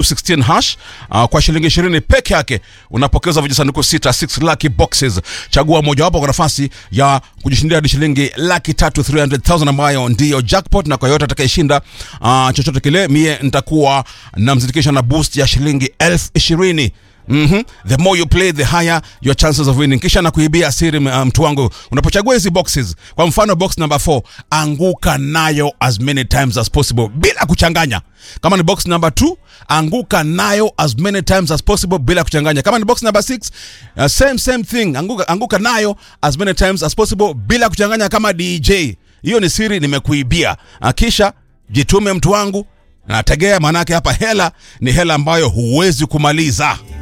216 hash uh, kwa shilingi 20 peke yake unapokeza vijisanduku sita 6 lucky boxes chagua mojawapo kwa nafasi ya kujishindia hadi shilingi laki tatu 300000 ambayo ndiyo jackpot na kwa yote atakayeshinda uh, chochote kile mie nitakuwa namzindikisha na boost ya shilingi elfu ishirini Mm-hmm. The more you play the higher your chances of winning. Kisha na kuibia siri uh, mtu wangu, unapochagua hizi boxes, kwa mfano box number 4, anguka nayo as many times as possible bila kuchanganya. Kama ni box number 2, anguka nayo as many times as possible bila kuchanganya. Kama ni box number 6, uh, same same thing, anguka, anguka nayo as many times as possible bila kuchanganya kama DJ. Hiyo ni siri nimekuibia. Uh, kisha jitume mtu wangu, nategea, maanake hapa hela ni hela ambayo huwezi kumaliza.